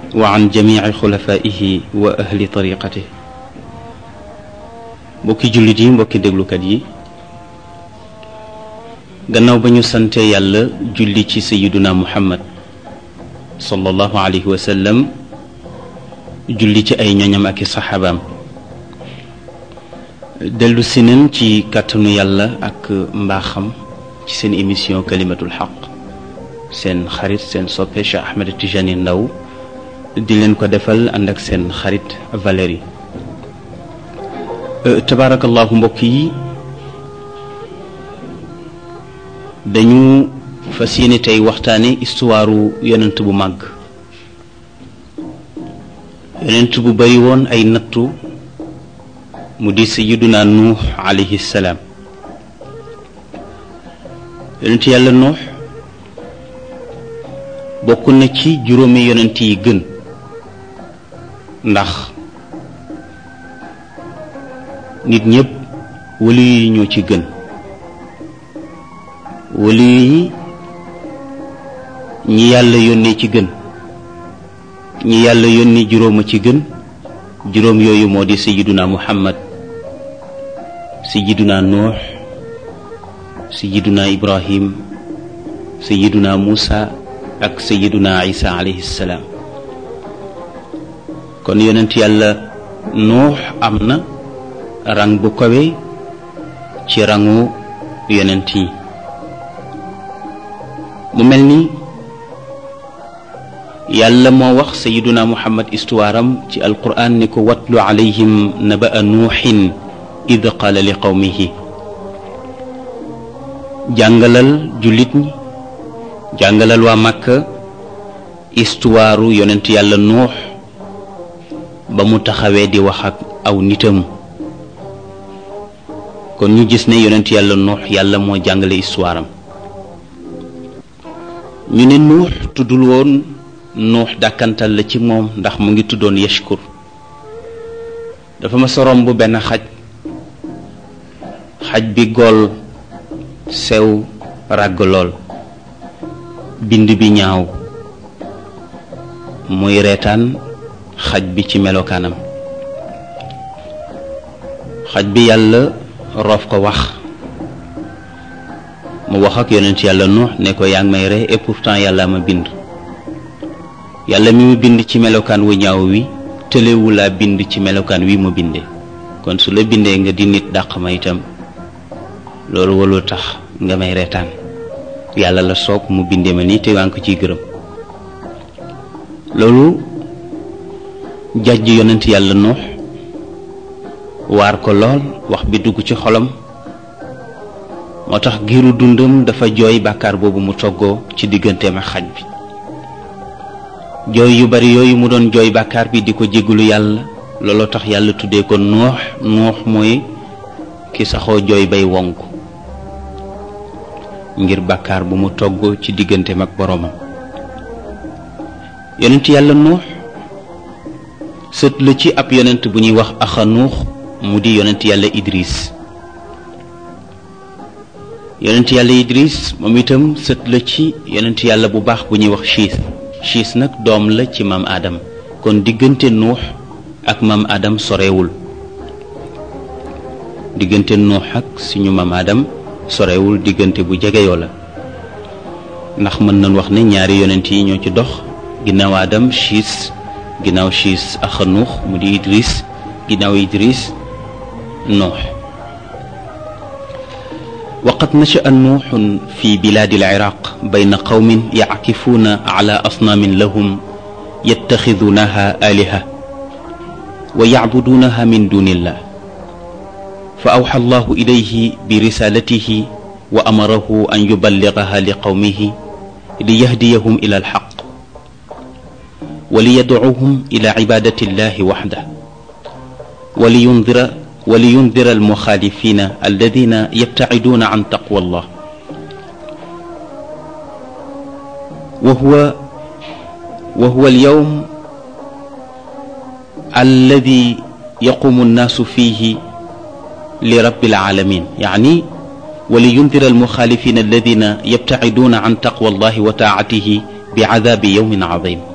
wa an jamici xulafaihi wa ahli tariqatih mbokki jullit yi mbokki déglukat yi gannaaw ba ñu sante yàlla julli ci sayiduna muhammad sallallahu alayhi wa sallam julli ci ay ñoñam ak i saxaabaam dellu si nañ ci kàttanu yàlla ak mbaaxam ci seen émission kalimatul xaq seen xarit seen soppe Cheikh Ahmed Tijani Ndaw di leen ko defal ànd ak seen xarit Valérie tabaarakallahu mbokk yi dañu fas yéene tey waxtaane histoire yonent bu màgg yonent bu bari woon ay nattu mu di sayiduna nuux alayhi salaam yonent yàlla nuux bokk na ci juróomi yonent yi gën ndax nit ñépp wali yi ñoo ci gën wali yi ñi yàlla yónnee ci gën ñi yàlla yónni juróoma ci gën juróom yooyu moo di sayiduna muhammad sayiduna nuux sayiduna ibrahim sayiduna muusa ak sayiduna isa alayhi salaam kon yonent yàlla nuux am na rang bu kawe ci rangu yonent yi mu mel ni yàlla moo wax sayiduna muhammad histoire am ci alquran ni ko watlu alayhim naba'a nuuxin id qaala li qawmihi jàngalal jullit ñi jàngalal waa màkka histoire yonent yàlla nuux ba mu taxawee di wax ak aw nitam kon ñu gis ne yonent yàlla nuux yàlla moo jàngale histoire am ñu ne nuux tuddul woon nuux dàkkantal la ci moom ndax mu ngi tuddoon yashkur dafa ma sorom bu benn xaj xaj bi gool sew ràgg lool bind bi ñaaw muy reetaan xaj bi ci melokaanam xaj bi yàlla roof ko wax mu wax ak yonent yàlla nuux ne ko yaa ngi may ree et pourtant yàlla ma bind yàlla mi mu bind ci melokaan wu ñaaw wi tëlewu laa bind ci melokaan wi mu bindee kon su la bindee nga di nit dàq ma itam loolu walul tax nga may reetaan yàlla la soog mu bindee ma nii te waa ngi ko ciy gërëm loolu jàjj yonent yàlla nuux waar ko lool wax bi dugg ci xolam moo tax giiru dundam dafa jooy bàkkaar boobu mu toggoo ci digganteem ak xaj bi jooy yu bari yooyu mu doon jooy bàkkaar bi di ko jégalu yàlla looloo tax yàlla tuddee ko nuux nuux mooy ki saxoo jooy bay wonk ngir bàkkaar bu mu togg ci digganteem ak boroomam yonent yàlla nuux sët la ci ab yonent bu ñuy wax axanuux mu di yonent yàlla idris yonent yàlla idris moom itam sët la ci yonent yàlla bu baax bu ñuy wax chiis chiis nag doom la ci maam aadam kon diggante nuux ak maam aadam sorewul diggante nuux ak suñu maam aadam sorewul diggante bu jegeyoo la ndax mën nañ wax ne ñaari yonent yi ñoo ci dox ginnaaw aadam chiis ginnaaw chiis axanuux mu di idris ginnaaw idris nuux وقد نشأ نوح في بلاد العراق بين قوم يعكفون على أصنام لهم يتخذونها آلهة ويعبدونها من دون الله فأوحى الله إليه برسالته وأمره أن يبلغها لقومه ليهديهم إلى الحق وليدعوهم إلى عبادة الله وحده ولينذر ولينذر المخالفين الذين يبتعدون عن تقوى الله وهو وهو اليوم الذي يقوم الناس فيه لرب العالمين يعني ولينذر المخالفين الذين يبتعدون عن تقوى الله وطاعته بعذاب يوم عظيم